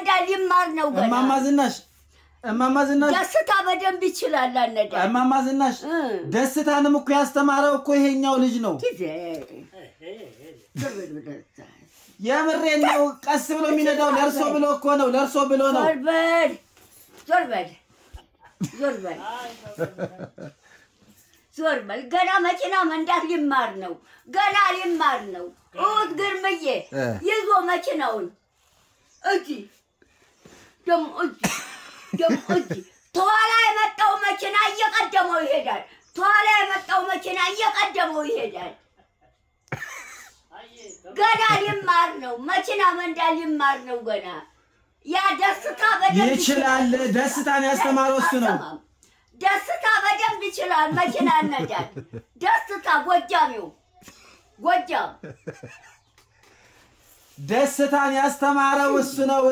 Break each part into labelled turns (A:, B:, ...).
A: ሊማር ነው ገና
B: እማማ ዝናሽ እማማ ዝናሽ
A: ደስታ በደንብ ይችላል አነዳ
B: እማማ ዝናሽ
A: እ።
B: ደስታንም እኮ ያስተማረው እኮ ይሄኛው ልጅ ነው።
A: ጊዜ ዞር በል ወደዛ።
B: የምሬን ነው። ቀስ ብሎ የሚነዳው ለእርሶ ብሎ እኮ ነው። ለእርሶ ብሎ ነው።
A: ዞር በል ዞር በል ዞር በል ዞር በል። ገና መኪና መንዳት ሊማር ነው። ገና ሊማር ነው። እሑድ ግርምዬ
B: እ።
A: ይዞ መኪናውን እጅ ደሞ እጅ ደሞ እጅ ተኋላ የመጣው መኪና እየቀደመው ይሄዳል። ተኋላ የመጣው መኪና እየቀደመው ይሄዳል። ገና ሊማር ነው። መኪና መንዳት ሊማር ነው ገና። ያ ደስታ በደንብ
B: ይችላል። ደስታን ያስተማረው እሱ ነው።
A: አልሰማም። ደስታ በደንብ ይችላል። መኪና ነዳል። ደስታ ጎጃሚው ጎጃም
B: ደስታን ያስተማረው እሱ ነው።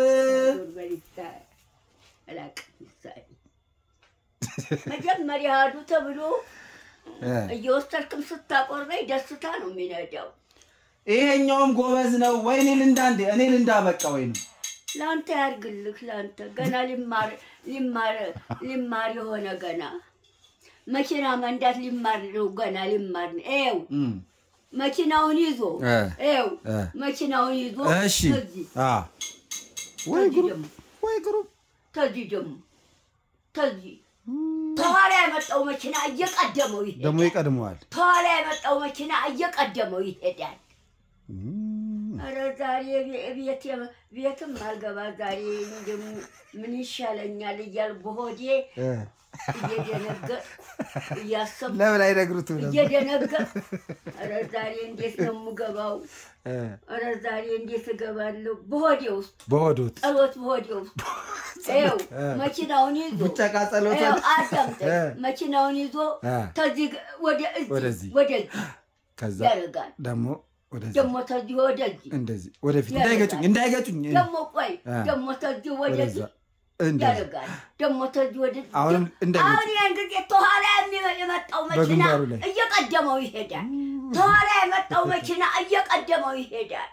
A: መጀመሪያ ሂዱ ተብሎ እየወሰድክም ስታቆርበኝ ደስታ ነው የሚነዳው።
B: ይሄኛውም ጎበዝ ነው። ወይ እኔ ልንዳ እንዴ? እኔ ልንዳ በቃ ወይ ነው
A: ለአንተ ያድርግልህ። ለአንተ ገና ሊማር ሊማር ሊማር የሆነ ገና መኪና መንዳት ሊማር ነው ገና ሊማር ነው። ይኸው
B: እም።
A: መኪናውን ይዞ
B: እ
A: ይኸው
B: እ
A: መኪናውን ይዞ
B: እሺ
A: ተዚህ
B: አ ወይ
A: ተዚህ
B: ግሩ
A: ደግሞ
B: ወይ ግሩ
A: ተዚህ ደግሞ ተዚህ ተኋላ የመጣው መኪና እየቀደመው
B: ደግሞ
A: ይሄዳል።
B: ይቀድመዋል።
A: ተኋላ የመጣው መኪና እየቀደመው ይሄዳል። ኧረ ዛሬ ቤ- ቤት የመ- ቤትም አልገባ ዛሬ እንደው ምን ይሻለኛል እያል በሆዴ እየደነገጥኩ እያሰብኩ
B: ለምን አይነግሩትም ነበር?
A: እየደነገጥኩ ኧረ ዛሬ እንዴት ነው የምገባው?
B: እ
A: ኧረ ዛሬ እንዴት እገባለሁ? በሆዴ ውስጥ
B: በሆዶት
A: ጸሎት በሆዴ ውስጥ ይኸው መኪናውን ይዞ
B: ቡጨቃ ጸሎት
A: ይኸው አዳምጠኝ።
B: እ
A: መኪናውን ይዞ
B: እ
A: ተዚህ ግ- ወደ እዚህ
B: ወደዚህ።
A: ወደዚህ
B: ከዛ
A: ያደርጋል።
B: ደግሞ ወደዚህ
A: ደግሞ ተዚህ ወደዚህ
B: እንደዚህ ወደፊት
A: ያደርጋል።
B: እንዳይገጩኝ እንዳይገጩኝ
A: ደግሞ ቆይ
B: እ
A: ደግሞ ተዚህ
B: ወደዛ
A: ወደዚህ
B: እንደዚህ
A: ያደርጋል። ደግሞ ተዚህ ወደዚህ
B: አሁንም እንዳይገጩ
A: አሁን ያን ጊዜ ተኋላ የሚ- የመጣው መኪና
B: በግንባሩ ላይ
A: እየቀደመው ይሄዳል። ተኋላ የመጣው መኪና እየቀደመው ይሄዳል።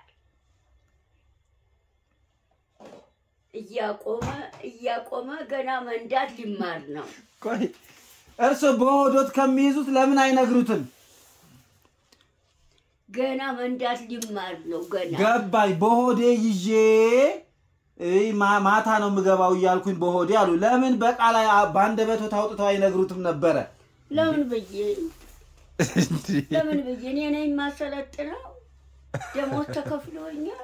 A: እያቆመ እያቆመ ገና መንዳት ሊማር ነው።
B: ቆይ እርሶ በሆዶት ከሚይዙት ለምን አይነግሩትም?
A: ገና መንዳት ሊማር ነው። ገና
B: ገባኝ። በሆዴ ይዤ እይ ማ- ማታ ነው የምገባው እያልኩኝ በሆዴ አሉ። ለምን በቃል አ- በአንደበቶት አውጥተው አይነግሩትም ነበረ?
A: ለምን ብዬ ለምን ብዬ እኔ ነኝ የማሰለጥነው። ደሞዝ ተከፍሎኛል።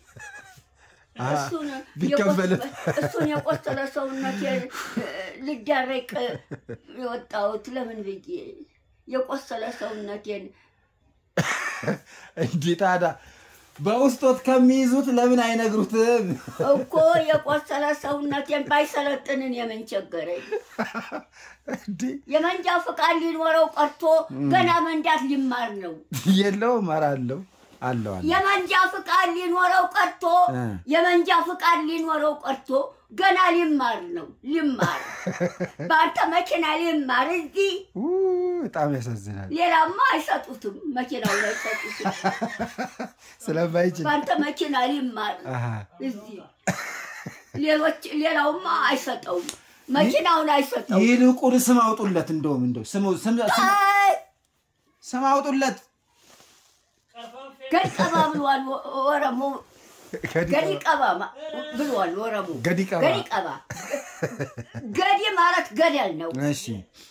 A: እሱን
B: ቢከፈልም
A: የቆሰ- እሱን የቆሰለ ሰውነት ልዳረቅ የወጣሁት ለምን ብዬ የቆሰለ ሰውነቴን
B: እንዲህ ታዲያ በውስጦት ከሚይዙት ለምን አይነግሩትም?
A: እኮ የቆሰለ ሰውነቴን ባይሰለጥንን የምን ቸገረኝ?
B: እንዲህ
A: የመንጃ ፍቃድ ሊኖረው ቀርቶ ገና መንዳት ሊማር ነው።
B: የለው እመራለሁ አለው አለ።
A: የመንጃ ፍቃድ ሊኖረው ቀርቶ
B: እ።
A: የመንጃ ፍቃድ ሊኖረው ቀርቶ ገና ሊማር ነው። ሊማር በአንተ መኪና ሊማር እዚህ
B: ኡ፣ በጣም ያሳዝናል።
A: ሌላማ አይሰጡትም። መኪናው ላይ አይሰጡትም።
B: ስለማይችል
A: በአንተ መኪና ሊማር
B: አሃ፣
A: እዚህ ሌሎች ሌላውማ አይሰጠውም። መኪናውን አይሰጠውም።
B: ይልቁን ስም አውጡለት። እንደውም እንደው ስም ስም ስም-
A: አይ፣
B: ስም አውጡለት።
A: ገዲ ቀባ ብሏል ወ- ኦሮሞ። ገዲ ቀባ ማ- ብሏል ኦሮሞ።
B: ገዲ ቀባ።
A: ገዲ ቀባ ገዲ ማለት ገደል ነው።
B: እሺ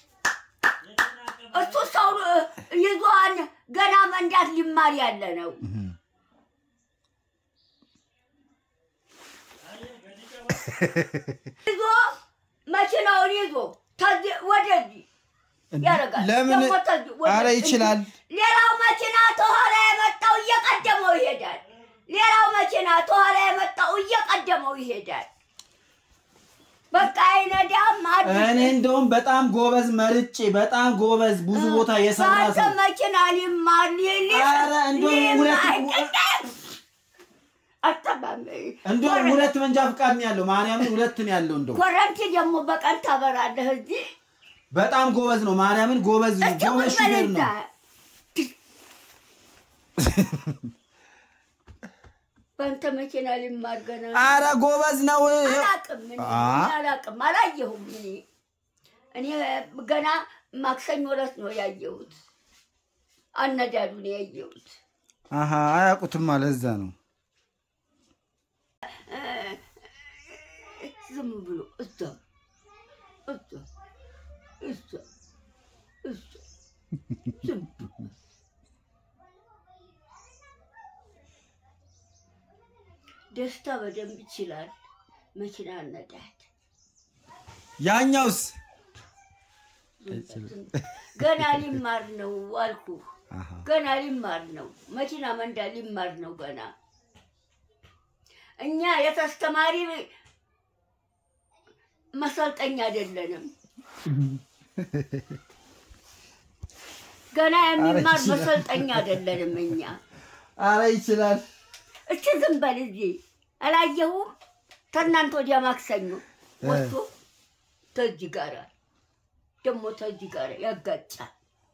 A: እሱ ሰው ይዞን ገና መንዳት ሊማር ያለ ነው። ይዞ መኪናውን ይዞ ተዚህ ወደዚህ ያደርጋል።
B: ለምን?
A: ደግሞ ተዚህ ወደዚህ።
B: አረ ይችላል።
A: ሌላው መኪና ተኋላ የመጣው እየቀደመው ይሄዳል። ሌላው መኪና ተኋላ የመጣው እየቀደመው ይሄዳል። በቃ አይነዳም። አዲስ
B: እኔ እንደውም በጣም ጎበዝ መርጬ በጣም ጎበዝ ብዙ ቦታ የሰራ
A: በአንተ
B: ሰው
A: መኪና ሊማር ሊል
B: ኧረ እንደውም ሁለት-
A: አጠባም
B: እንደውም ሁለት መንጃ ፍቃድ ነው ያለው። ማርያምን ሁለት ነው ያለው። እንደው
A: ኮረንቲ ደግሞ በቀን ታበራለህ እዚህ
B: በጣም ጎበዝ ነው። ማርያምን ጎበዝ
A: እስኪ
B: ጎበዝ
A: ቁጭ በል
B: ሹፌር
A: እዛ።
B: ነው።
A: በአንተ መኪና ሊማር ገና
B: አረ ጎበዝ ነው።
A: አላቅም እኔ
B: አ?
A: አላቅም አላየሁም። እኔ እኔ ገና ማክሰኞ ዕለት ነው ያየሁት። አነዳዱን ያየሁት
B: አሀ አያውቁትም ማለት እዛ ነው።
A: ዝም ብሎ እዛ እዛ እዛ እዛ ዝም ብሎ ደስታ በደንብ ይችላል መኪና ነዳት።
B: ያኛውስ
A: ገና ሊማር ነው አልኩ።
B: አሀ
A: ገና ሊማር ነው መኪና መንዳ ሊማር ነው ገና። እኛ የተስተማሪ መሰልጠኛ አይደለንም። ገና የሚማር
B: ይችላል።
A: መሰልጠኛ አይደለንም እኛ።
B: አረ ይችላል።
A: እቺ ዝም በል እዚህ አላየሁም። ከእናንተ ወዲያ ማክሰኞ ወጥቶ ተዚ ጋራ ደግሞ ተዚ ጋራ ያጋጫል።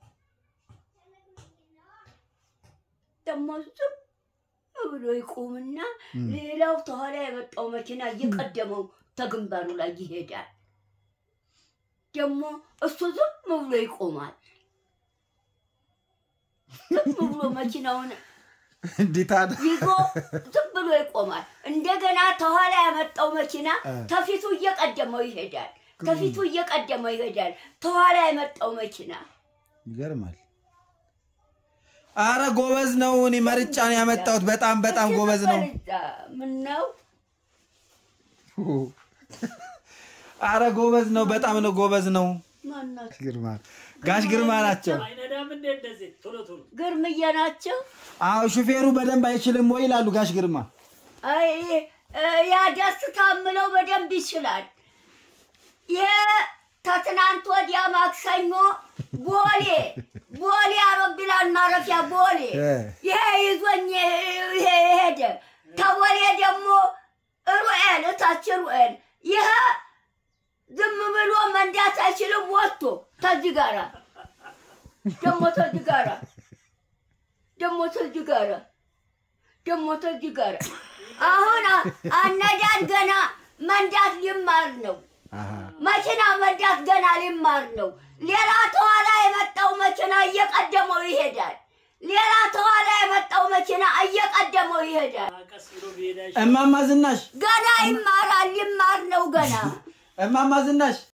A: ደግሞ ዝም ብሎ ይቆምና ሌላው ተኋላ የመጣው መኪና እየቀደመው ተግንባሩ ላይ ይሄዳል። ደግሞ እሱ ዝም ብሎ ይቆማል። ዝም ብሎ መኪናውን
B: እንዴት አለ
A: ይዞ ዝም ብሎ ይቆማል። እንደገና ተኋላ ያመጣው መኪና ተፊቱ እየቀደመው ይሄዳል። ተፊቱ እየቀደመው ይሄዳል። ተኋላ የመጣው መኪና
B: ይገርማል። አረ ጎበዝ ነው። እኔ መርጫ ነው ያመጣሁት። በጣም በጣም ጎበዝ ነው።
A: ምን ነው
B: አረ ጎበዝ ነው። በጣም ነው ጎበዝ ነው።
A: ማናት?
B: ግርማ ጋሽ ግርማ ናቸው።
C: አይነዳም እንዴ እንደዚህ ቶሎ ቶሎ
A: ግርምዬ ናቸው።
B: አዎ ሹፌሩ በደንብ አይችልም ወይ ይላሉ ጋሽ ግርማ።
A: አይ ያ ደስታ ምለው በደንብ ይችላል። ይሄ ከትናንት ወዲያ ማክሰኞ ቦሌ ቦሌ አውሮፕላን ማረፊያ ቦሌ
B: እ።
A: ይሄ ይዞኝ ይሄ ሄደ። ከቦሌ ደግሞ ሩኤል እታች ሩኤል ይሄ ዝም ብሎ መንዳት አይችልም። ወጥቶ ተዚህ ጋራ ደግሞ ተዚህ ጋራ ደግሞ ተዚህ ጋራ ደግሞ ተዚህ ጋራ አሁን አ- አነዳን ገና መንዳት ሊማር ነው።
B: አሃ
A: መኪና መንዳት ገና ሊማር ነው። ሌላ ተኋላ የመጣው መኪና እየቀደመው ይሄዳል። ሌላ ተኋላ የመጣው መኪና እየቀደመው ይሄዳል።
C: ቀስ ብሎ ቢሄዳ
B: እማማ ዝናሽ
A: ገና ይማራል። ሊማር ነው ገና
B: እማማ ዝናሽ